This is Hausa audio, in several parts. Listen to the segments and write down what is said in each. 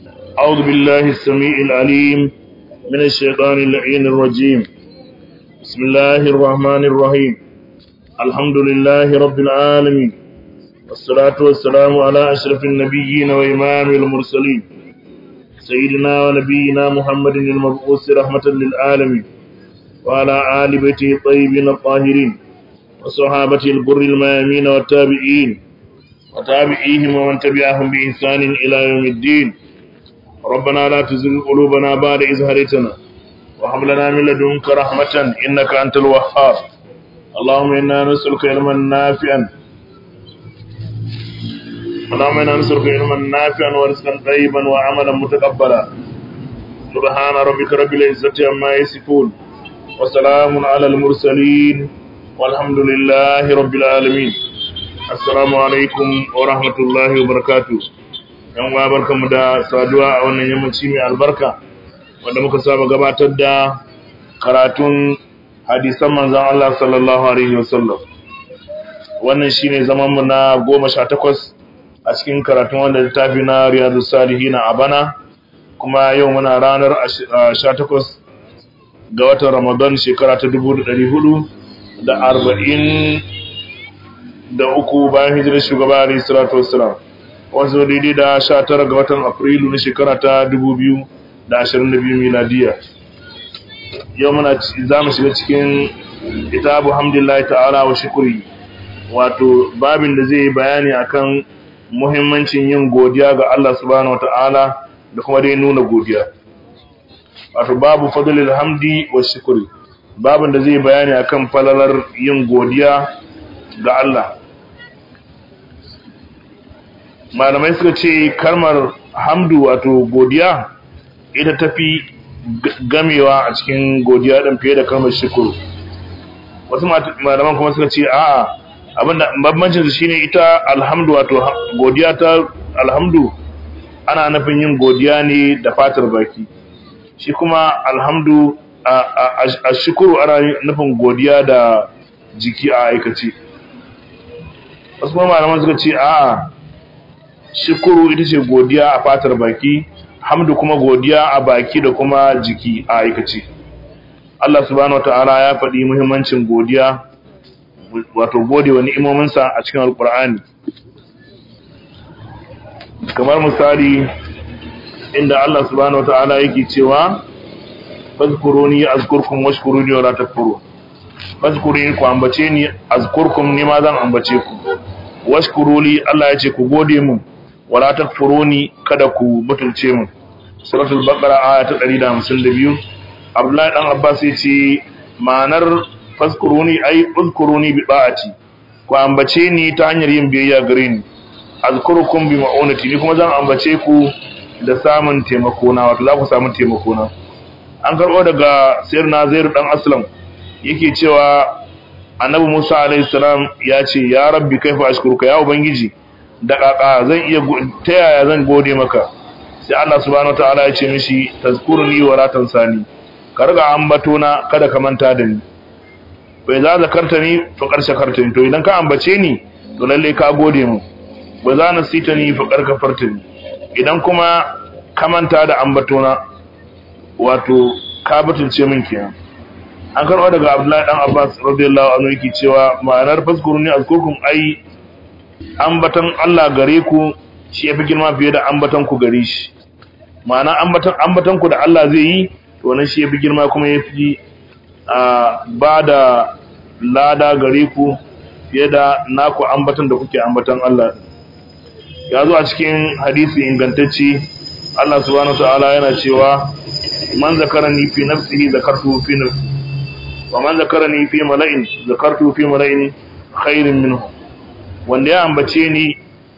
أعوذ بالله السميع العليم من الشيطان اللعين الرجيم بسم الله الرحمن الرحيم الحمد لله رب العالمين والصلاة والسلام على أشرف النبيين وإمام المرسلين سيدنا ونبينا محمد المبعوث رحمة للعالمين وعلى آل بيته الطيبين الطاهرين وصحابته البر الميامين والتابعين وتابعيهم ومن تبعهم بإحسان إلى يوم الدين ربنا لا تزغ قلوبنا بعد إذ هديتنا وهب لنا من لدنك رحمة إنك أنت الوهاب اللهم إنا نسألك علما نافعا اللهم إنا نسألك علما نافعا ورزقا طيبا وعملا متقبلا سبحان ربك رب العزة عما يصفون وسلام على المرسلين والحمد لله رب العالمين assalamu alaikum wa rahmatullahi wa barakatu yan uwa barkamu da saduwa a wannan yammaci mai albarka wanda muka saba gabatar da karatun hadisan manzon Allah sallallahu alaihi wasallam wannan shine zaman mu na 18 a cikin karatun wanda littafi na riyadus salihin a bana kuma yau muna ranar 18 ga watan Ramadan shekara ta 1440 da uku bayan hijirar shugaba alayhi salatu wassalam wasu daidai da sha tara ga watan afrilu na shekara ta dubu biyu da ashirin da biyu miladiya yau muna za mu shiga cikin kitabu hamdulillahi ta'ala wa shukuri wato babin da zai yi bayani akan muhimmancin yin godiya ga Allah subhanahu wata'ala da kuma dai nuna godiya wato babu fadlil hamdi wa shukuri babin da zai bayani akan falalar yin godiya ga Allah malamai suka ce kalmar hamdu wato godiya ita tafi gamewa a cikin godiya ɗin fiye da kalmar shukuru wasu malaman kuma suka ce a'a abinda bambancin su shine ita alhamdu wato godiya ta alhamdu ana nufin yin godiya ne da fatar baki shi kuma alhamdu a shukuru ana nufin godiya da jiki a aikace wasu kuma malaman suka ce a'a shukuru ita ce godiya a fatar baki hamdu kuma godiya a baki da kuma jiki a aikace Allah subhanahu wataala ya faɗi muhimmancin godiya wato gode wa ni'imominsa a cikin alkur'ani kamar misali inda Allah subhanahu wataala yake cewa fazkuruni azkurkum washkuruni wala takfurun fazkuruni ku ambace ni azkurkum ni ma zan ambace ku washkuruli Allah ya ce ku gode mu wala takfuruni kada ku mutulce mu suratul baqara aya ta 152 Abdullahi dan Abbas ya ce ma'anar fazkuruni ai uzkuruni bi ba'ati ku ambace ni ta hanyar yin biyayya gare ni azkurukum bi ma'unati ni kuma zan ambace ku da samun taimako na wato za ku samu taimako na an karbo daga sayyidina Zaid dan Aslam yake cewa annabi Musa alaihi salam ya ce ya rabbi kaifa ashkuruka ya ubangiji da kaka zan iya ta yaya zan gode maka sai Allah subhanahu wataala ya ce mishi tazkuruni wa la tansani ka riga ambato na kada ka manta da ni bai za zakartani fa karshe kartani to idan ka ambace ni to lalle ka gode mu bai za nasitani fa karka fartani idan kuma ka manta da ambato na wato ka butulce min kenan an karɓa daga abdullahi dan abbas radiyallahu anhu yake cewa ma'anar faskuruni azkurkum ai ambatan Allah gare ku shi yafi girma fiye da ambatan ku gare shi ma'ana ambatan ambatan ku da Allah zai yi to wannan shi yafi girma kuma yafi a bada lada gare ku fiye da naku ambatan da kuke ambatan Allah ya zo a cikin hadisi ingantacce Allah subhanahu wa ta'ala yana cewa man zakarani fi nafsihi zakartu fi nafsihi ومن ذكرني في ملئ ذكرته في ملئ خير منه wanda ya ambace ni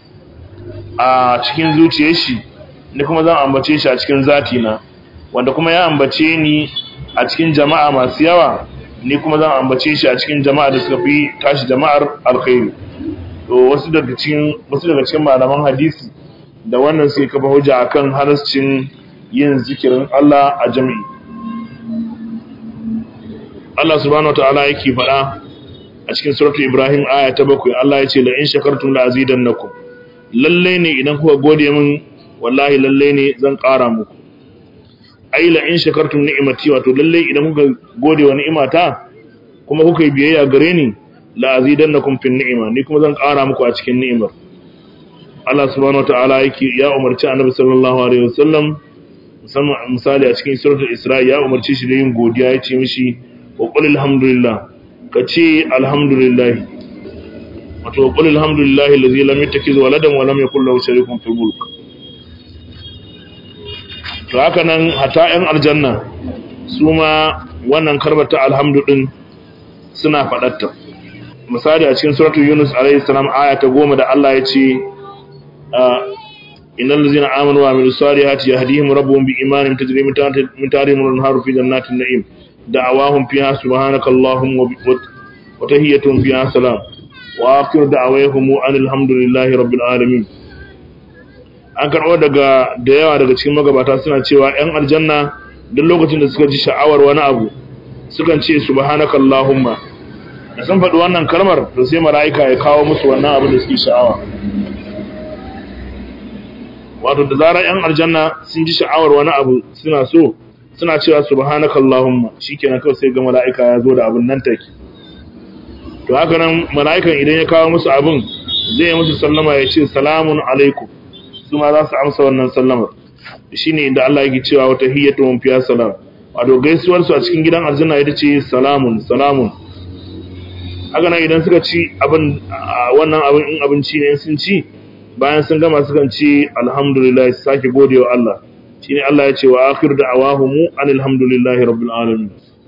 a cikin zuciyar shi ni kuma zan ambace shi a cikin zati na wanda kuma ya ambace ni a cikin jama'a masu yawa ni kuma zan ambace shi a cikin jama'a da suka fi tashi jama'ar alkhairi to wasu daga cikin wasu daga cikin malaman hadisi da wannan sai kafa hujja akan halascin yin zikirin Allah a jami'i Allah subhanahu wataala yake faɗa a cikin suratu Ibrahim aya ta bakwai Allah ya ce la in shakartum la azidannakum lalle ne idan kuka gode min wallahi lalle ne zan ƙara muku ai la in shakartum ni'mati wato lalle idan kuka gode wa ni'imata kuma kuka yi biyayya gare ni la azidannakum fin ni'ima ni kuma zan ƙara muku a cikin ni'imar Allah subhanahu wataala yake ya umarci Annabi sallallahu alaihi wasallam musamman misali a cikin suratul Isra ya umarci shi da yin godiya ya ce mishi wa qul alhamdulillah ka ce alhamdulillah wato wa qul alhamdulillah allazi lam yattakhiz waladan wa lam yakul lahu sharikun fil mulk to haka nan hata yan aljanna su ma wannan karbata alhamdu din suna fadatta misali a cikin suratul Yunus alaihi salam aya ta 10 da Allah ya ce إن الذين آمنوا وعملوا الصالحات يهديهم ربهم بإيمان تجري من تحتهم الأنهار في جنات النعيم دعواهم فيها سبحانك اللهم وتهيتهم فيها سلام وآخر دعواهم أن الحمد لله رب العالمين an karɓo daga da yawa daga cikin magabata suna cewa 'yan aljanna duk lokacin da suka ji sha'awar wani abu sukan ce subhanaka allahumma da sun faɗi wannan kalmar to sai mala'ika ya kawo musu wannan abu da suke sha'awa wato da zarar yan aljanna sun ji sha'awar wani abu suna so suna cewa subhanaka allahumma shikenan kawai sai ga mala'ika ya zo da abin nan take to haka nan mala'ikan idan ya kawo musu abin zai yi musu sallama ya ce salamun alaikum su ma za su amsa wannan sallamar shine inda Allah yake cewa wata hiyyatuhum fiya salam wato gaisuwar su a cikin gidan aljanna ita ce salamun salamun haka nan idan suka ci abin wannan abin in abinci ne sun ci bayan sun gama sukan ce alhamdulillah su sake gode wa Allah shine Allah ya ce wa akhir da'awahumu alhamdulillahi rabbil alamin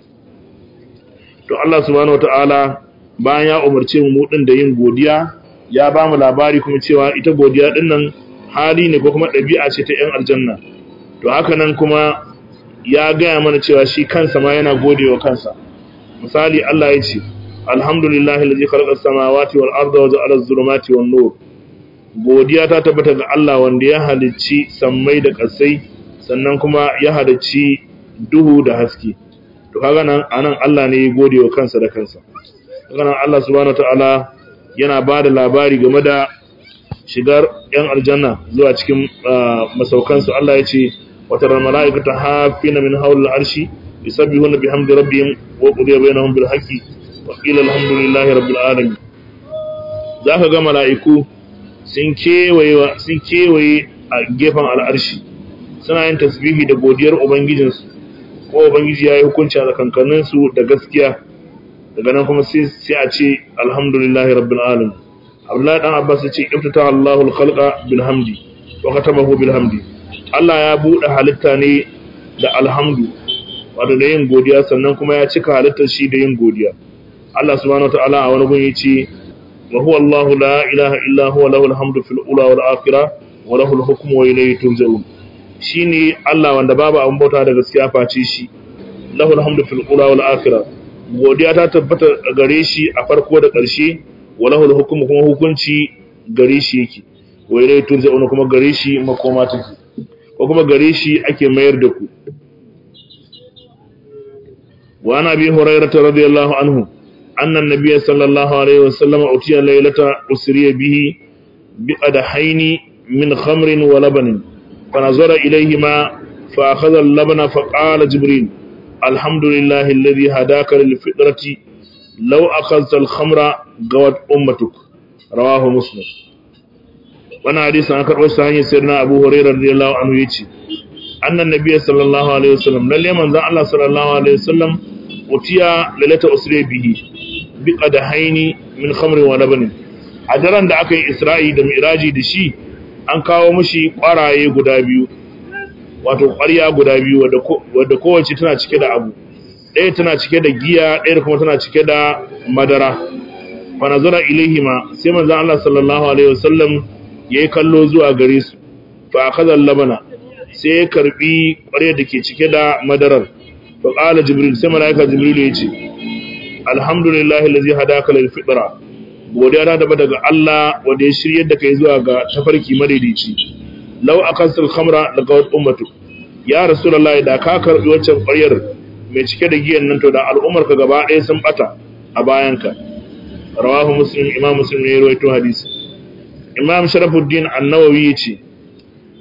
to Allah subhanahu wataala bayan ya umarce mu din da yin godiya ya ba mu labari kuma cewa ita godiya din nan hali ne ko kuma ɗabi'a ce ta 'yan aljanna to haka nan kuma ya gaya mana cewa shi kansa ma yana gode wa kansa misali Allah ya ce alhamdulillahi allazi khalaqa as-samawati wal arda wa ja'ala az-zulumati wan nur godiya ta tabbata ga Allah wanda ya halicci sammai da ƙasai sannan kuma ya halicci duhu da haske to kaga nan anan Allah ne ya gode wa kansa da kansa kaga nan Allah subhanahu wataala yana bada labari game da shigar yan aljanna zuwa cikin masaukan su Allah ya ce wa taral malaikata hafina min hawlil arshi yusabbihuna bihamdi rabbihim wa qudiya bainahum bil haqqi wa qila alhamdulillahi rabbil alamin zaka ga mala'iku sun kewaye a gefen al'arshi suna yin tasbihi da godiyar ubangijinsu ko ubangiji ya yi hukunci a tsakankaninsu da gaskiya daga nan kuma sai a ce alhamdulillahi rabbil alamin abdullahi dan abbas ya ce iftata allahu alkhalqa bil hamdi wa katamahu bil hamdi allah ya buɗe halitta ne da alhamdu wato da yin godiya sannan kuma ya cika halittar shi da yin godiya allah subhanahu wa ta'ala a wani gun ya ce وهو الله لا إله إلا هو له الحمد في الأولى والآخرة وله الحكم وإليه ترجعون shine Allah wanda babu abin bauta da gaskiya face shi lahul hamdu fil ula wal akhirah godiya ta tabbata gare shi a farko da ƙarshe wa lahul hukmu kuma hukunci gare shi yake wa ilayhi turja'un kuma gare shi makoma take ko kuma gare shi ake mayar da ku wa ana bi hurairah radiyallahu anhu أن النبي صلى الله عليه وسلم أتي ليلة أسري به بقدحين من خمر ولبن فنظر إليهما فأخذ اللبن فقال جبريل الحمد لله الذي هداك للفطرة لو أخذت الخمر قوت أمتك رواه مسلم وانا حديث عن كربو سهاني سيدنا أبو هريرة رضي الله عنه يتي أن النبي صلى الله عليه وسلم للي من ذا الله صلى الله عليه وسلم أتي ليلة أسري به biƙa da haini min khamrin wa labanin a daren da aka yi isra'i da miraji da shi an kawo mashi ƙwaraye guda biyu wato ƙwarya guda biyu wadda kowace tana cike da abu ɗaya tana cike da giya ɗaya kuma tana cike da madara fa nazara ilaihima sai manzon Allah sallallahu alaihi wasallam yayi kallo zuwa gare su fa akhadha labana sai ya karbi ƙwarya da ke cike da madarar fa qala jibril sai malaika jibril ya ce alhamdulillahi allazi hadaka lil fitra godiya ta daba daga Allah wanda ya shiryar da kai zuwa ga tafarki madaidaici law akasul khamra daga ummatu ya rasulullahi da ka karbi waccan ƙwaryar mai cike da giyan nan to da al'ummar ka gaba ɗaya sun bata a bayanka rawahu muslim imam muslim ne ya rawaito hadisi imam sharafuddin an-nawawi yace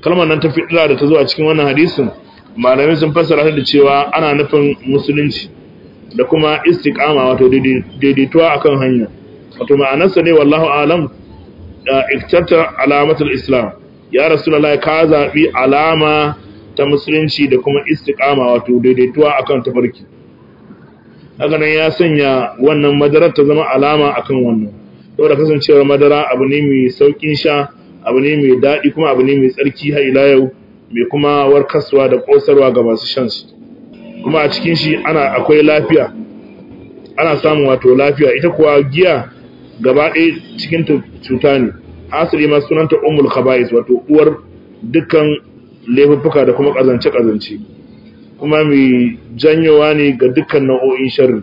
kalmar nan ta fitra da ta zo a cikin wannan hadisin malamai sun fassara ta da cewa ana nufin musulunci da kuma istiqama wato daidaituwa akan hanya wato ma'anarsa ne wallahu alam iktarta alamatul islam ya rasulullahi ka zabi alama ta musulunci da kuma istiqama wato daidaituwa akan tafarki haka nan ya sanya wannan madarar ta zama alama akan wannan saboda kasancewar madara abu ne mai saukin sha abu ne mai daɗi kuma abu ne mai tsarki har ila yau mai kuma warkaswa da ƙosarwa ga masu shan shi kuma a cikin shi ana akwai lafiya ana samun wato lafiya ita kuwa giya gaba ɗaya cikin cuta ne asali ma sunanta ummul khaba'is wato uwar dukkan laifuffuka da kuma kazance kazance kuma mai janyowa ne ga dukkan nau'o'in sharri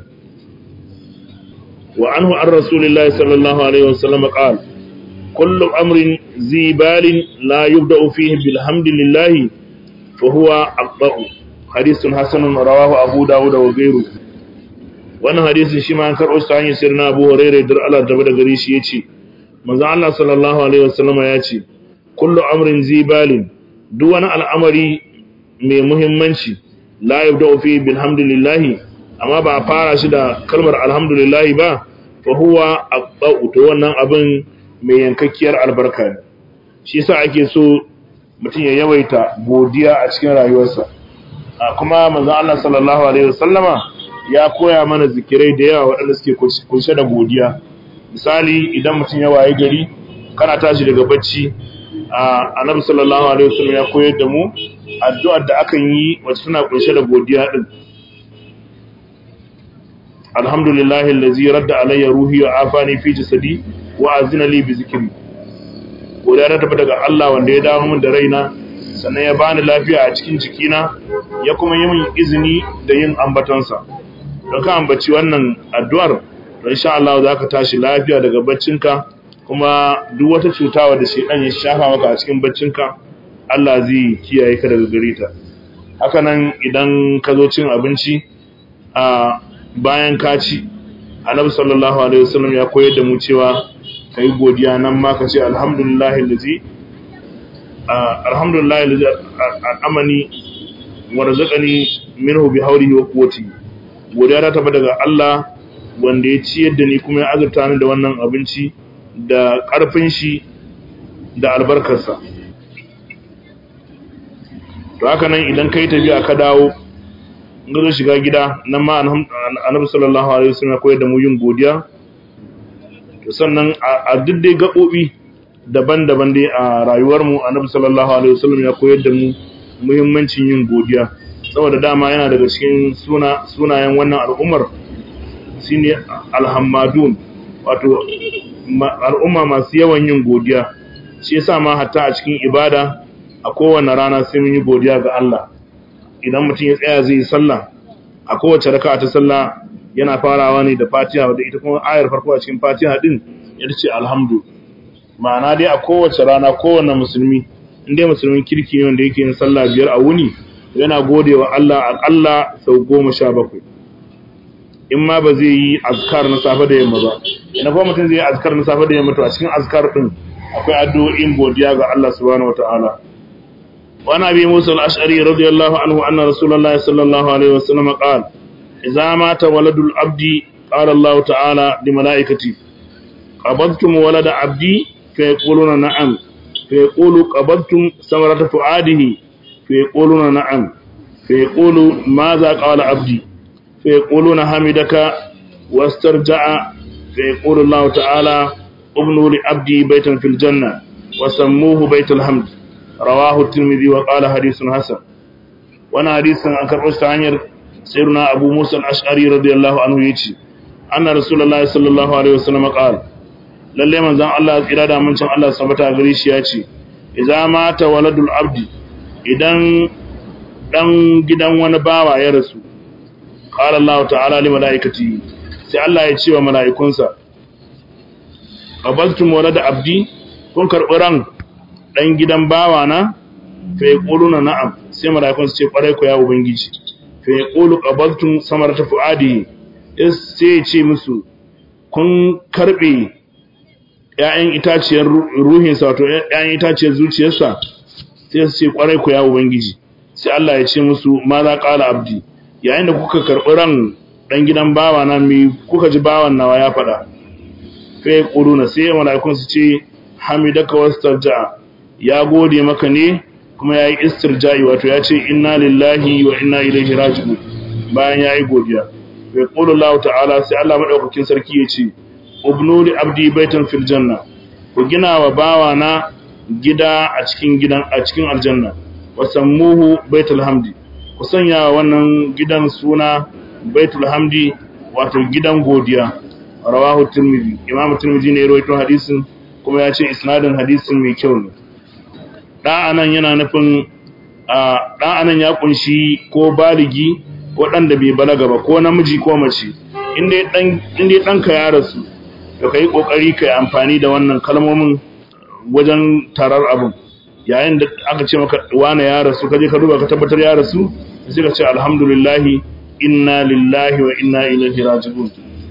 wa anhu an rasulillahi sallallahu alaihi wasallam qala kullu amrin zibalin la yubda'u fihi bilhamdillahi fa huwa aqba'u hadithun hasanun rawahu abu dawud wa ghayruhu wannan hadisin shi ma an karɓo shi ta hanyar sirna Abu Hurairah dar Allah da da gari shi yace manzo Allah sallallahu alaihi wasallam ya ce kullu amrin zibalin duk wani al'amari mai muhimmanci la yabda'u fi bilhamdulillah amma ba a fara shi da kalmar alhamdulillah ba fa huwa aqba'u to wannan abin mai yankakkiyar albarka ne shi yasa ake so mutum ya yawaita godiya a cikin rayuwarsa kuma manzo Allah sallallahu alaihi wasallama ya koya mana zikirai da yawa waɗanda suke kunshe da godiya misali idan mutum ya waye gari kana tashi daga bacci annabi sallallahu alaihi wasallam ya koyar da mu addu'ar da akan yi wacce tana kunshe da godiya din alhamdulillahi allazi radda alayya ruhi wa afani fi jasadi wa azina li bi zikri godiya ta tafi daga Allah wanda ya dawo min da raina sannan ya bani lafiya a cikin jikina ya kuma yi min izini da yin ambatonsa don ka ambaci wannan addu'ar to insha Allah za ka tashi lafiya daga baccinka kuma duk wata cuta da shedan ya shafa maka a cikin baccinka Allah zai kiyaye ka daga gare ta haka nan idan ka zo cin abinci a bayan ka ci Annabi sallallahu alaihi wasallam ya koyar da mu cewa kai godiya nan ma ka ce alhamdulillahi allazi alhamdulillahi allazi amani warzaqani minhu bi hawlihi wa quwwatihi godiya ta tafi daga Allah wanda ya ciyar da ni kuma ya azurta ni da wannan abinci da ƙarfin shi da albarkarsa to haka nan idan kai tafiya ka dawo gazo shiga gida nan ma annabi sallallahu alaihi wasallam ya koyar da mu yin godiya to sannan a duk dai gaɓoɓi daban-daban dai a rayuwar mu annabi sallallahu alaihi wasallam ya koyar da mu muhimmancin yin godiya saboda dama yana daga cikin suna sunayen wannan al'ummar shine alhammadun wato al'umma masu yawan yin godiya shi yasa ma hatta a cikin ibada a kowane rana sai mun yi godiya ga Allah idan mutum ya tsaya zai yi sallah a kowace raka'a ta sallah yana farawa ne da Fatiha wadda ita kuma ayar farko a cikin Fatiha din ita ce alhamdu ma'ana dai a kowace rana kowane musulmi inda musulmin kirki ne wanda yake yin sallah biyar a wuni yana gode wa Allah aƙalla sau goma sha bakwai in ma ba zai yi azkar na safe da yamma ba ina kuma mutum zai yi azkar na safe da yamma to a cikin azkar din akwai addu'o'in godiya ga Allah subhanahu wataala wa nabi Musa al-Ash'ari radiyallahu anhu anna Rasulullahi sallallahu alaihi wasallam qala idza mata waladul abdi qala Allah ta'ala li malaikati qabadtum walada abdi fa yaquluna na'am fa yaqulu qabadtum samarata fuadihi فيقولون نعم فيقول ماذا قال عبدي فيقولون حمدك واسترجع فيقول الله تعالى ابنوا لعبدي بيتا في الجنة وسموه بيت الحمد رواه الترمذي وقال حديث حسن وانا حديث عن كربس عنير سيرنا أبو موسى الأشعري رضي الله عنه يتي أن رسول الله صلى الله عليه وسلم قال lalle manzon Allah tsira da mun Allah sabata gare shi ya ce idza mata waladul abdi idan dan gidan wani bawa ya rasu qala Allah ta'ala li malaikati sai Allah ya ce wa mala'ikunsa qabaltum walada abdi kun karbi ran dan gidan bawa na fa yaquluna na'am sai mala'ikun su ce kwarai ku ya ubangiji fa yaqulu qabaltum samarata fuadi sai ya ce musu kun karbe ‘ya'yan itaciyar ruhinsa wato ‘ya'yan itaciyar zuciyarsa sai su ce kwarai ku ya ubangiji sai Allah ya ce musu ma za qala abdi yayin da kuka karɓi ran dan gidan bawa na mi kuka ji bawan nawa ya faɗa fa yaquluna sai mala'ikun su ce hamidaka wastarja ya gode maka ne kuma yayi istirja'i wato ya ce inna lillahi wa inna ilaihi raji'un bayan yayi godiya fa yaqulu Allah ta'ala sai Allah madaukakin sarki ya ce ubnu li abdi baitan fil janna ku gina wa bawa na gida a cikin gidan a cikin aljanna wa sammuhu baitul hamdi ku sanya wannan gidan suna baitul hamdi wato gidan godiya rawahu tirmidhi imam tirmidhi ne ya rawaito hadisin kuma ya ce isnadin hadisin mai kyau ne da anan yana nufin da anan ya kunshi ko baligi ko dan da bai balaga ba ko namiji ko mace inda dan inda danka ya rasu to kai kokari kai amfani da wannan kalmomin wajen tarar abun yayin da aka ce maka wane ya rasu kaje ka duba ka tabbatar ya rasu sai ka ce alhamdulillah inna lillahi wa inna ilaihi raji'un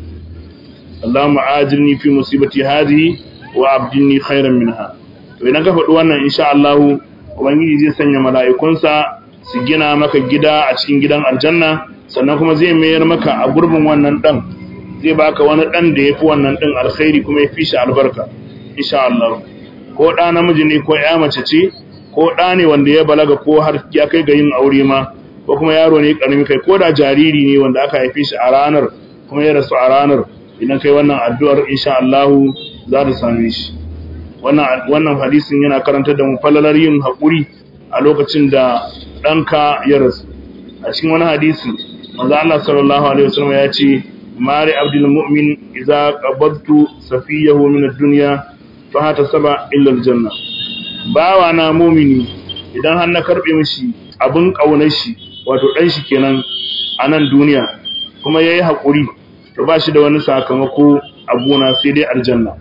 Allahumma ajirni fi musibati hadhihi wa abdini khairan minha to idan ka faɗi wannan insha Allah ubangiji zai sanya mala'ikunsa su gina maka gida a cikin gidan aljanna sannan kuma zai mayar maka a gurbin wannan dan zai baka wani dan da yafi wannan din alkhairi kuma yafi shi albarka insha Allah ko da namiji ne ko ya mace ce ko da ne wanda ya balaga ko har ya kai ga yin aure ma ko kuma yaro ne karami kai ko da jariri ne wanda aka haife shi a ranar kuma ya rasu a ranar idan kai wannan addu'ar insha Allah za ta same shi wannan wannan hadisin yana karantar da mu falalar yin hakuri a lokacin da danka ya rasu a cikin wani hadisi manzo Allah sallallahu alaihi wasallam ya ce mari abdul mu'min idza qabadtu safiyahu min ad-dunya fa hata saba illa al-janna bawa na mu'mini idan har na karbe mishi abin kaunar shi wato dan shi kenan a nan duniya kuma yayi hakuri to ba shi da wani sakamako a gona sai dai aljanna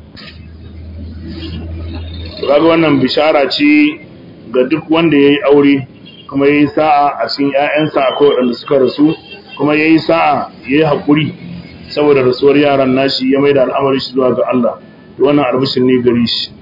kaga wannan bishara ce ga duk wanda yayi aure kuma yayi sa'a a cikin ƴaƴansa akwai waɗanda suka rasu kuma yayi sa'a yayi hakuri saboda rasuwar yaran nashi ya maida al'amarin shi zuwa ga Allah to wannan albishin ne gare shi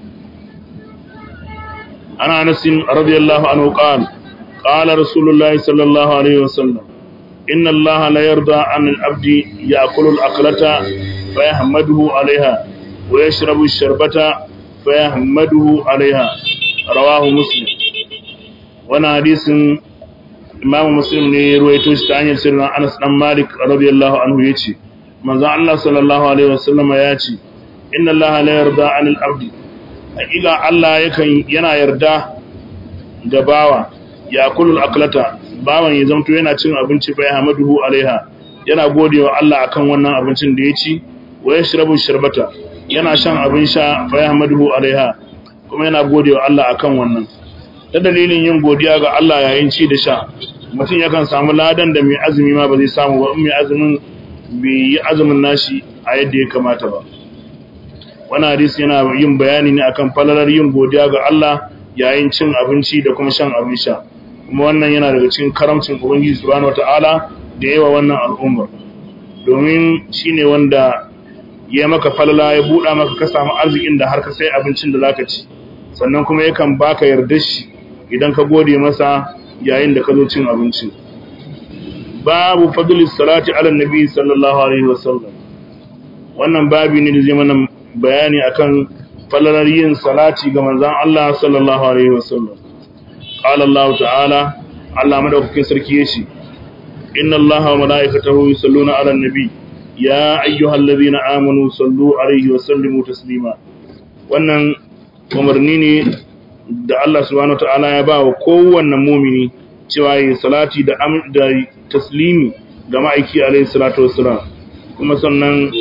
ana Anas radiyallahu anhu qala qala rasulullahi sallallahu alaihi wasallam inna Allah la yarda an al-abdi ya'kulu al-aqlata fa yahmaduhu 'alayha wa yashrabu ash-sharbata fa yahmaduhu 'alayha rawahu muslim wannan hadisin imam muslim ne ya ruwaito shi ta hanyar sirrin Anas dan Malik radiyallahu anhu yace manzo Allah sallallahu alaihi wasallam ya ce inna Allah la yarda 'anil 'abdi hakika Allah yakan yana yarda ga bawa ya kulul aklata bawan ya zamto yana cin abinci fa yahmaduhu alaiha yana godewa Allah akan wannan abincin da ya ci wa yashrabu sharbata yana shan abin sha fa yahmaduhu alaiha kuma yana godewa Allah akan wannan ta dalilin yin godiya ga Allah yayin ci da sha mutum yakan samu ladan da mai azumi ma ba zai samu ba in mai azumin bai yi azumin nashi a yadda ya kamata ba wannan hadisi yana yin bayani ne akan falalar yin godiya ga Allah yayin cin abinci da kuma shan abin sha kuma wannan yana daga cikin karamcin ubangiji subhanahu wataala da yawa wannan al'ummar domin shine wanda ya maka falala ya buɗa maka ka samu arzikin da har ka sai abincin da zaka ci sannan kuma yakan baka yarda shi idan ka gode masa yayin da ka zo cin abinci babu fadlis salati ala nabi sallallahu alaihi wasallam wannan babi ne da zai mana bayani akan falalar yin salati ga manzon Allah sallallahu alaihi wasallam qala Allah ta'ala Allah madaukakin sarki yace inna Allah wa malaikatahu yusalluna 'alan nabi ya ayyuhalladhina amanu sallu alaihi wa sallimu taslima wannan umarni ne da Allah subhanahu wa ta'ala ya ba wa kowanne mumini cewa yi salati da da taslimi ga ma'aiki alaihi salatu wassalam kuma sannan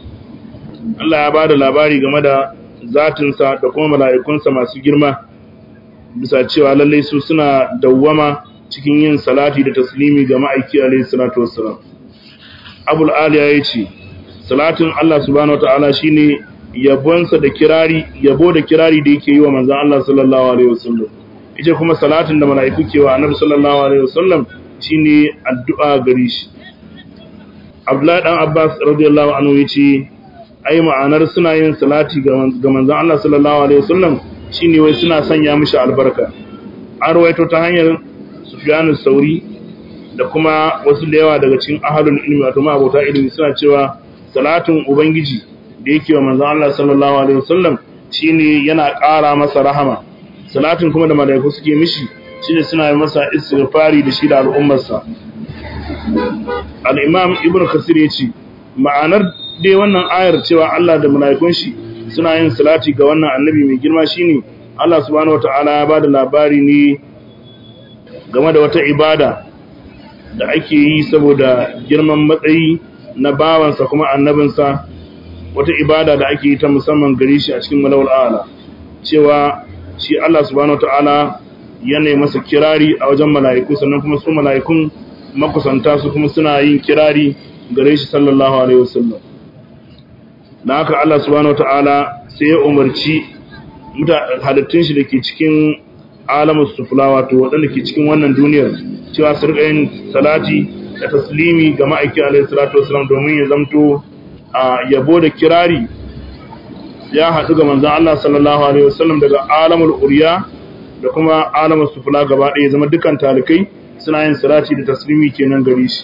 Allah ya ba da labari game da zatinsa da kuma mala'ikunsa masu girma bisa cewa lallai su suna dawwama cikin yin salati da taslimi ga ma'aiki alaihi salatu wassalam abul aliya ya ce salatin Allah subhanahu wataala shine yabonsa da kirari yabo da kirari da yake yi wa manzon Allah sallallahu alaihi wasallam ita kuma salatin da mala'iku ke wa annabi sallallahu alaihi wasallam shine addu'a gare shi Abdullahi dan Abbas radiyallahu anhu yace ai ma'anar suna yin salati ga manzon Allah sallallahu alaihi wasallam shine wai suna sanya mishi albarka an rawaito ta hanyar Sufyan sauri da kuma wasu da yawa daga cikin ahlul ilmi wato ma'abota ilimi suna cewa salatin ubangiji da yake wa manzon Allah sallallahu alaihi wasallam shine yana ƙara masa rahama salatin kuma da malaiku suke mishi shine suna yi masa istighfari da shi da al'ummarsa al-imam ibnu kasir yace ma'anar dai wannan ayar cewa Allah da malaikun shi suna yin salati ga wannan annabi mai girma shine Allah subhanahu wataala ya bada labari ne game da wata ibada da ake yi saboda girman matsayi na bawansa kuma annabinsa wata ibada da ake yi ta musamman gare shi a cikin malawul ala cewa shi Allah subhanahu wataala yana masa kirari a wajen mala'iku sannan kuma su mala'ikun makusanta su kuma suna yin kirari gare shi sallallahu alaihi wasallam dan haka Allah subhanahu wataala sai ya umarci halittun shi dake cikin alamus sufla wato waɗanda ke cikin wannan duniyar cewa su rika yin salati da taslimi ga ma'aikin alaihi salatu wasallam domin ya zamto a yabo da kirari ya haɗu ga manzan Allah sallallahu alaihi wasallam daga alamul uriya da kuma alamul sufla gaba ɗaya zama dukkan talikai suna yin salati da taslimi kenan gare shi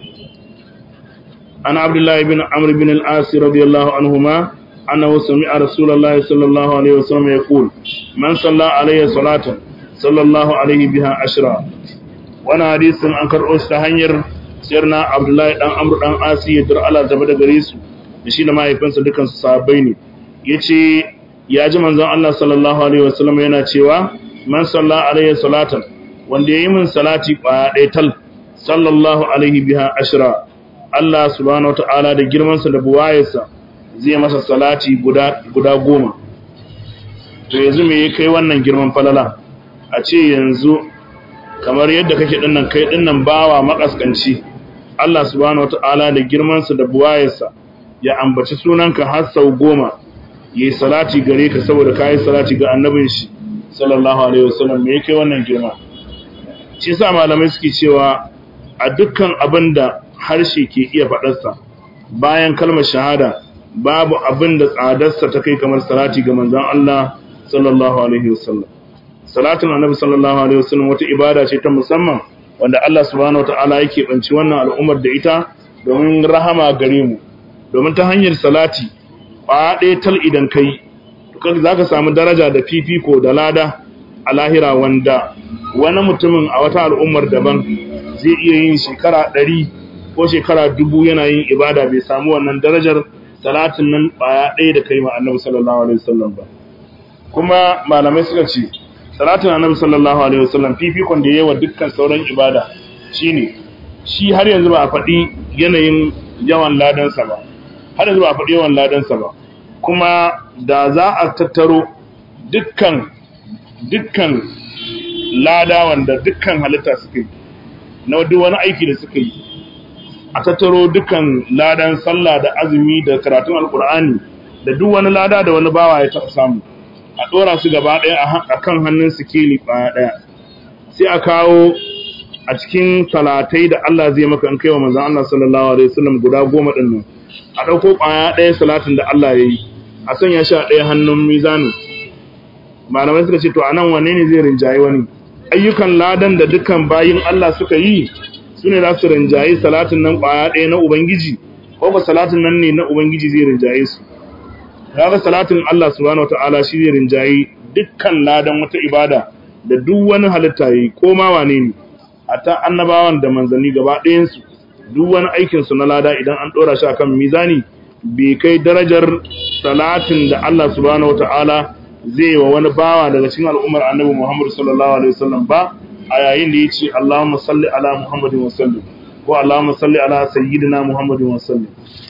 ana abdullahi bin amr bin al-as radiyallahu anhuma annahu sami'a rasulullahi sallallahu alaihi wasallam yaqul man salla alayhi salatan sallallahu alaihi biha ashra wannan hadisin an karɓo shi ta hanyar sirna abdullahi dan amr dan asi ya dar Allah zama da gare su da shi da mahaifinsa dukan su sahabbai ne yace ya ji manzon Allah sallallahu alaihi wasallam yana cewa man salla alaihi salatan wanda yayi min salati kwaya ɗaya tal sallallahu alaihi biha ashra Allah subhanahu wataala da girman sa da buwayarsa zai masa salati guda guda goma to yanzu me ya kai wannan girman falala a ce yanzu kamar yadda kake dinnan kai dinnan bawa makaskanci Allah subhanahu wataala da girmansa da buwayarsa ya ambaci sunanka har sau goma yayi salati gare ka saboda kai salati ga annabin shi sallallahu alaihi wasallam me yake wannan girma shi yasa malamai suke cewa a dukkan abinda harshe ke iya fadarsa bayan kalmar shahada babu abinda tsadarsa ta kai kamar salati ga manzon Allah sallallahu alaihi wasallam salatin annabi sallallahu alaihi wasallam wata ibada ce ta musamman wanda Allah subhanahu wataala yake banci wannan al'ummar da ita domin rahama gare mu domin ta hanyar salati ba ɗaya tal idan kai to zaka samu daraja da fifiko da lada a lahira wanda wani mutumin a wata al'ummar daban zai iya yin shekara ɗari ko shekara dubu yana yin ibada bai samu wannan darajar salatin nan ɓaya ɗaya da kai ma annabi sallallahu alaihi wasallam ba kuma malamai suka ce salatin annabi sallallahu alaihi wasallam fifikon da yawa dukkan sauran ibada shine shi har yanzu ba a faɗi yanayin yawan ladansa ba har yanzu ba a faɗi yawan ladansa ba kuma da za a tattaro dukkan dukkan lada wanda dukkan halitta suka yi na duk wani aiki da suka yi a tattaro dukkan ladan sallah da azumi da karatun alkur'ani da duk wani lada da wani bawa ya taɓa samu a ɗora su gaba ɗaya a kan hannun sikeli ɓaya ɗaya sai a kawo a cikin talatai da Allah zai maka in kai wa manzan Allah sallallahu alaihi wasallam guda goma ɗin nan a ɗauko ɓaya ɗaya salatin da Allah ya yi a sanya shi a ɗaya hannun mizanin malamai suka ce to a nan wanne ne zai rinjaye wani ayyukan ladan da dukkan bayin Allah suka yi su ne za su rinjaye salatin nan ƙwaya ɗaya na Ubangiji ko ba salatin nan ne na Ubangiji zai rinjaye su kaga salatin Allah subhanahu wataala shi zai rinjaye dukkan ladan wata ibada da duk wani halitta yi ko ma wane ne hatta annabawan da manzanni gaba ɗayan su duk wani aikin su na lada idan an ɗora shi akan mizani bai kai darajar salatin da Allah subhanahu wataala zai wa wani bawa daga cikin al'ummar annabi Muhammad sallallahu alaihi wasallam ba a yayin da yace Allahumma salli ala Muhammadin wa sallim ko Allahumma salli ala sayyidina Muhammadin wa sallim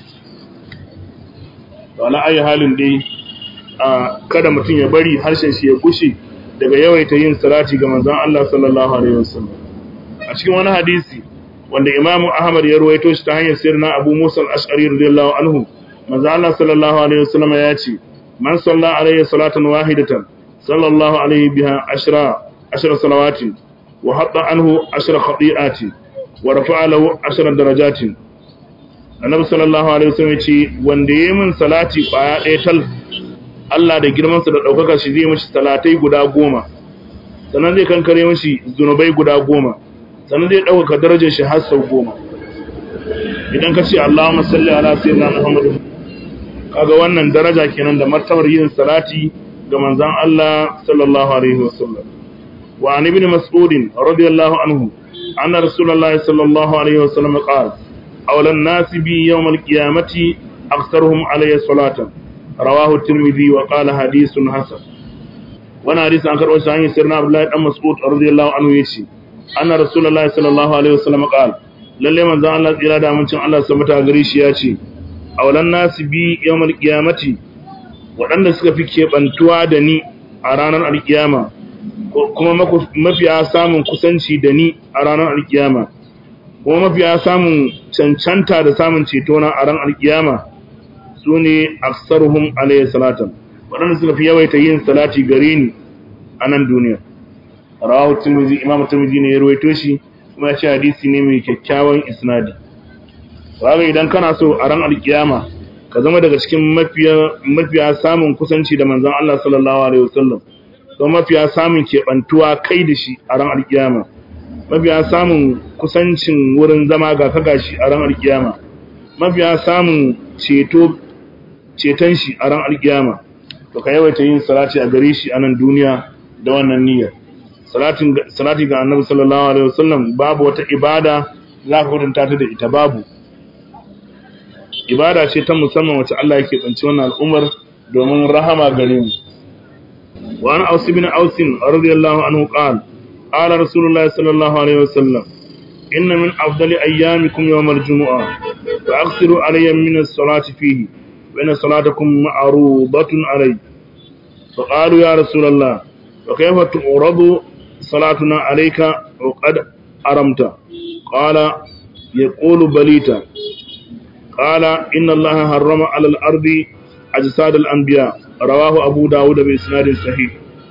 wala ayi halin dai a kada mutum ya bari harshen shi ya gushe daga yawaita yin salati ga manzon Allah sallallahu alaihi wasallam a cikin wani hadisi wanda Imam Ahmad ya ruwaito shi ta hanyar sirna Abu Musa al-Ash'ari radiyallahu anhu manzon Allah sallallahu alaihi wasallam ya ce man salla alaihi salatan wahidatan sallallahu alaihi biha ashra ashra salawatin wa hatta anhu ashra khati'atin wa rafa'a lahu ashra darajatin annabi sallallahu alaihi wasallam ce wanda yayi min salati kwaya ɗaya tal Allah da girman sa da daukaka shi zai mishi salatai guda goma sannan zai kankare mashi zunubai guda goma sannan zai ɗaukaka darajar shi har sau goma idan ka ce Allahumma salli ala sayyidina Muhammad kaga wannan daraja kenan da martabar yin salati ga manzon Allah sallallahu alaihi wasallam wa an ibn mas'ud radiyallahu anhu anna rasulullahi sallallahu alaihi wasallam qala awla an-nas bi yawm al-qiyamati aktharuhum alayhi salatan rawahu at-tirmidhi wa qala hadithun hasan wannan hadisi an karɓo shi hanyar sirna Abdullahi dan Mas'ud radiyallahu anhu yace anna rasulullahi sallallahu alaihi wasallam qala lalle manzon Allah tsira da amincin Allah subhanahu gare shi yace awlan nasi bi yawmal qiyamati waɗanda suka fi keɓantuwa da ni a ranar alkiyama kuma mafiya samun kusanci da ni a ranar alkiyama kuma mafiya samun cancanta da samun ceto na a ran alkiyama su ne aksaruhum alayhi salatan waɗanda suka fi yawaita yin salati gare ni a nan duniya rawahu tirmidhi imam tirmidhi ne ya rawaito shi kuma ya ce hadisi ne mai kyakkyawan isnadi kaga idan kana so a ran alkiyama ka zama daga cikin mafiya mafiya samun kusanci da manzon Allah sallallahu alaihi wasallam don mafiya samun keɓantuwa kai da shi a ran alkiyama mafiya samun kusancin wurin zama ga ka gashi a ran alkiyama mafiya samun ceto ceton shi a ran alkiyama to ka yawaita yin salati a gare shi a nan duniya da wannan niyyar salatin salati ga annabi sallallahu alaihi wasallam babu wata ibada za ka kwatanta ta da ita babu ibada ce ta musamman wacce Allah yake tsanci wannan al'ummar domin rahama gare mu wa an ausi bin ausin radiyallahu anhu qala qala rasulullahi sallallahu alaihi wasallam inna min afdali ayyamikum yawm al-jumu'ah fa aghsiru alayya min as-salati fihi wa inna salatakum ma'rudatun alayya fa qalu ya rasulullah wa kayfa tu'radu salatuna alayka wa qad aramta qala yaqulu balita قال إن الله حرم على الأرض أجساد الأنبياء رواه أبو داود بإسناد صحيح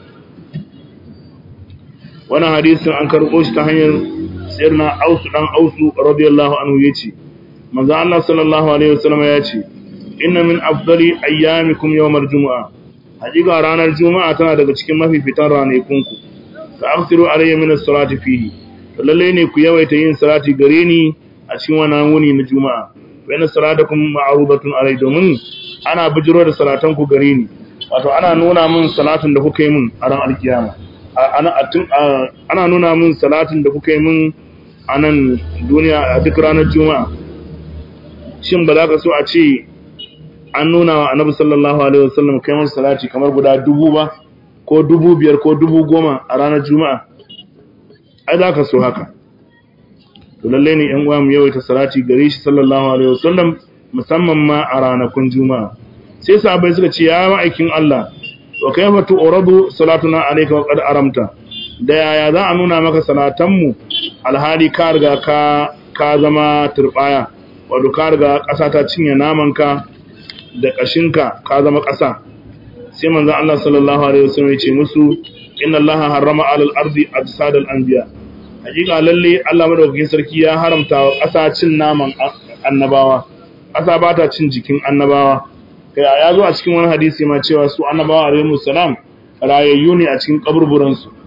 وانا حديث عن كرقوش تهير سيرنا أوس عن أوس رضي الله عنه يتي ماذا الله صلى الله عليه وسلم يتي إن من أفضل أيامكم يوم الجمعة حقيقة رانا الجمعة تنا daga cikin mafi fitan ranakunku ka afsiru alayya min as-salati fihi lalle ne ku yawaita yin salati gare ni a cikin wannan wuni na juma'a bayan salatakum ma'rudatun alai domin ana bijiro da salatan ku gare ni wato ana nuna min salatin da kuka yi min a ran alkiyama ana ana nuna min salatin da kuka yi min a nan duniya a duk ranar juma'a shin ba za ka so a ce an nuna wa annabi sallallahu alaihi wasallam kai masa salati kamar guda dubu ba ko dubu biyar ko dubu goma a ranar juma'a ai za ka so haka to lalle ne yan uwa mu yawaita salati gare shi sallallahu alaihi wasallam musamman ma a ranakun juma'a sai sahabbai suka ce ya ma'aikin Allah wa kayfa tu'radu salatuna alayka wa qad aramta da yaya za a nuna maka salatan mu alhali ka riga ka ka zama turbaya wato ka riga ƙasa ta cinye naman ka da kashinka ka zama ƙasa sai manzon Allah sallallahu alaihi wasallam ya ce musu inna Allah harrama alal ardi ajsadal anbiya hakika lalle Allah madaukakin sarki ya haramta wa ƙasa cin naman annabawa ƙasa ba ta cin jikin annabawa kai ya zo a cikin wani hadisi ma cewa su annabawa alaihi salam rayayyu ne a cikin kaburburan su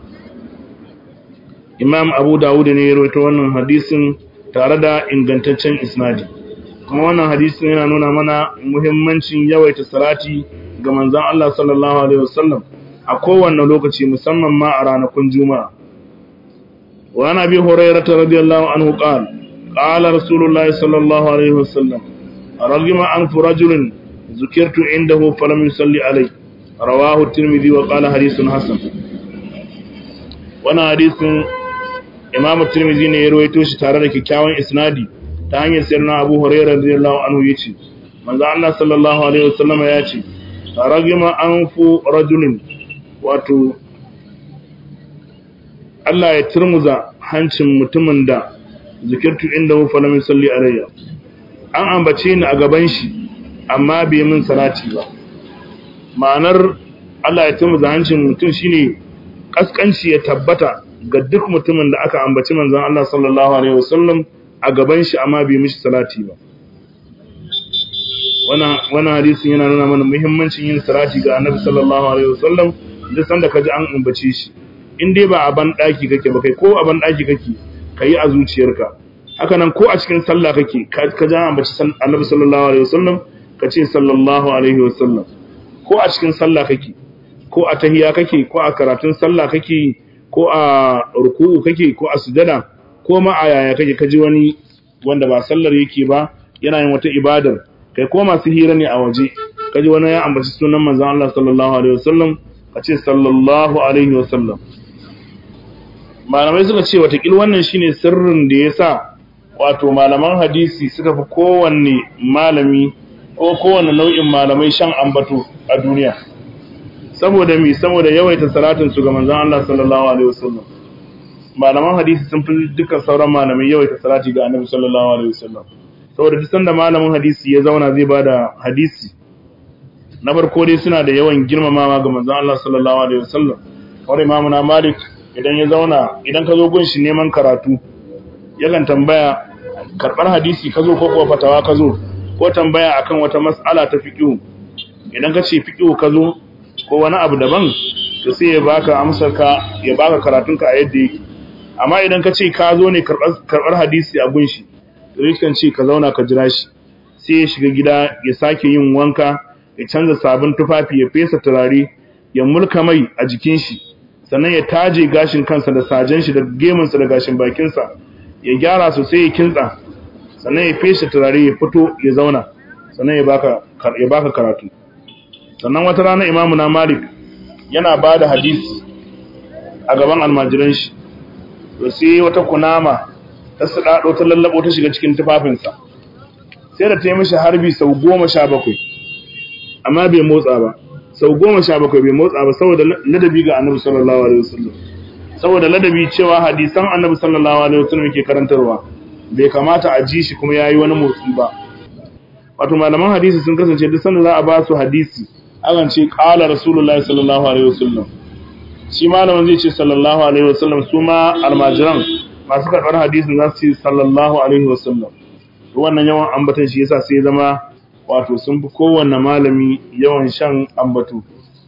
Imam Abu Dawud ne ya rawaito wannan hadisin tare da ingantaccen isnadi kuma wannan hadisin yana nuna mana muhimmancin yawaita salati ga manzon Allah sallallahu alaihi wasallam a kowanne lokaci musamman ma a ranakun juma'a وعن ابي هريره رضي الله عنه قال قال رسول الله صلى الله عليه وسلم رغم انف رجل ذكرت عنده فلم يصلي عليه رواه الترمذي وقال حديث حسن وانا حديث امام الترمذي ne ya rawaito shi tare da kikkiawan isnadi ta hanyar sirna Abu Hurairah radiyallahu anhu yace manzo Allah sallallahu alaihi wasallam ya ce ragima anfu rajulin wato Allah ya turmuza hancin mutumin da zikirtu inda hu falam yusalli alayya an ambace ni a gaban shi amma bai min salati ba ma'anar Allah ya turmuza hancin mutum shine kaskanci ya tabbata ga duk mutumin da aka ambaci manzon Allah sallallahu alaihi wasallam a gaban shi amma bai mishi salati ba wannan wannan hadisin yana nuna mana muhimmancin yin salati ga Annabi sallallahu alaihi wasallam duk sanda kaji an ambace shi in dai ba a ban daki kake ba kai ko a ban daki kake kai a zuciyarka haka nan ko a cikin sallah kake ka ja ambaci annabi sallallahu alaihi wasallam ka ce sallallahu alaihi wasallam ko a cikin sallah kake ko a tahiya kake ko a karatun sallah kake ko a ruku'u kake ko a sujada ko ma a yaya kake kaji wani wanda ba sallar yake ba yana yin wata ibadar kai ko masu hira ne a waje kaji wani ya ambaci sunan manzon Allah sallallahu alaihi wasallam ka ce sallallahu alaihi wasallam malamai suka ce watakil wannan shine sirrin da yasa wato malaman hadisi suka fi kowanne malami ko kowanne nau'in malamai shan ambato a duniya saboda mi saboda yawaita salatin su ga manzon Allah sallallahu alaihi wasallam malaman hadisi sun fi dukkan sauran malamai yawaita salati ga annabi sallallahu alaihi wasallam saboda duk sanda malamin hadisi ya zauna zai bada hadisi na farko dai suna da yawan girmamawa ga manzon Allah sallallahu alaihi wasallam wanda imamu na Malik idan ya zauna idan ka zo gun shi neman karatu yakan tambaya karbar hadisi ka zo ko kuwa fatawa ka zo ko tambaya akan wata mas'ala ta fiqh idan ka ce fiqh ka zo ko wani abu daban to sai ya baka amsar ka ya baka karatun ka a yadda yake amma idan ka ce ka zo ne karbar hadisi a gun shi to yakan ce ka zauna ka jira shi sai ya shiga gida ya sake yin wanka ya canza sabon tufafi ya fesa turare ya mulka mai a jikin shi sannan ya taje gashin kansa da sajen shi da gemunsa da gashin bakinsa ya gyara sosai ya kintsa sannan ya fesa turare ya fito ya zauna sannan ya baka ya baka karatu sannan wata rana imamu na malik yana ba da hadisi a gaban almajiran shi to sai wata kunama ta sadado ta lallabo ta shiga cikin tufafinsa sai da ta yi mishi harbi sau goma sha bakwai amma bai motsa ba sau goma sha bakwai bai motsa ba saboda ladabi ga annabi sallallahu alaihi wasallam saboda ladabi cewa hadisan annabi sallallahu alaihi wasallam yake karantarwa bai kamata a ji shi kuma yayi wani motsi ba wato malaman hadisi sun kasance duk sanda za a ba su hadisi akan ce qala rasulullahi sallallahu alaihi wasallam shi malamin zai ce sallallahu alaihi wasallam su ma almajiran masu karɓar hadisin za su ce sallallahu alaihi wasallam wannan yawan ambatan shi yasa sai zama wato sun fi kowanne malami yawan shan ambatu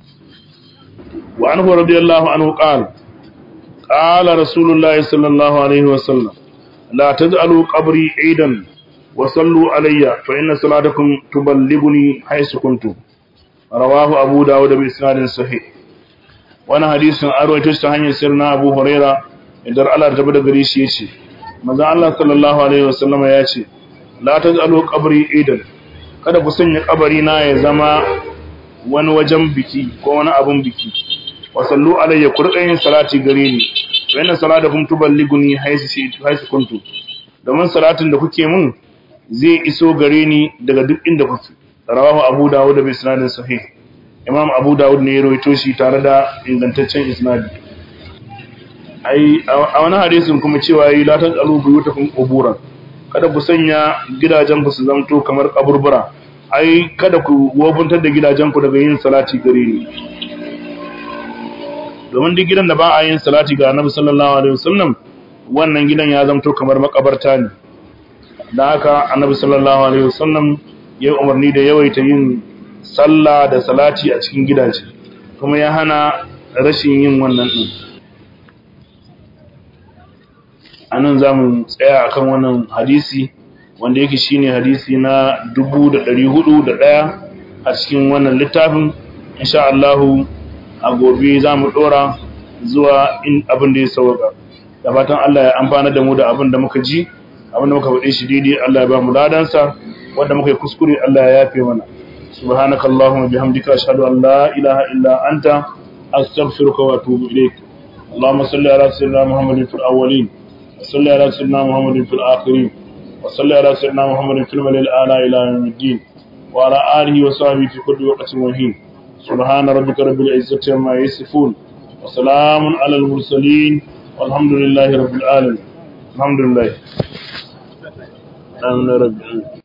wa anhu radiyallahu anhu qala qala rasulullahi sallallahu alaihi wasallam la taj'alu qabri aidan wa sallu alayya fa inna salatakum tuballighuni haythu kuntum rawahu abu dawud bi isnadin sahih wannan hadisin an rawaito shi ta hanyar sirna abu huraira idan Allah ta bada gare shi yace manzo Allah sallallahu alaihi wasallama yace la taj'alu qabri aidan kada ku sanya kabari na ya zama wani wajen biki ko wani abun biki wa sallu alayya ku rika yin salati gare ni wa inna salatakum tuballighuni haythu haythu kuntu domin salatin da kuke mun zai iso gare ni daga duk inda kuke rawahu abu dawud da isnadin sahih imam abu dawud ne ya rawaito shi tare da ingantaccen isnadi ai a wani hadisin kuma cewa yi la tajalu buyutakum quburan kada ku sanya gidajen ku su zamto kamar kaburbura ai kada ku wofuntar da gidajen ku daga yin salati gare ni domin duk gidan da ba a yin salati ga Annabi sallallahu alaihi wasallam wannan gidan ya zamto kamar makabarta ne dan haka Annabi sallallahu alaihi wasallam ya umarni da yawaita yin sallah da salati a cikin gidaje kuma ya hana rashin yin wannan din anan za mu tsaya akan wannan hadisi wanda yake shine hadisi na 1401 a cikin wannan littafin insha Allah a gobe za mu dora zuwa in abin da ya sauka da fatan Allah ya amfana da mu da abin da muka ji abin da muka faɗe shi daidai Allah ya ba mu ladansa wanda muka yi kuskure Allah ya yafe mana subhanakallahumma bihamdika ashhadu an la ilaha illa anta astaghfiruka wa atubu ilaik اللهم صل على سيدنا محمد في الأولين وصل على سيدنا محمد في الآخرين وصل على سيدنا محمد في الملل الآلاء إلى يوم الدين وعلى آله وصحبه في كل وقت وحين سبحان ربك رب العزة عما يصفون وسلام على المرسلين والحمد لله رب العالمين الحمد لله آمين رب العالمين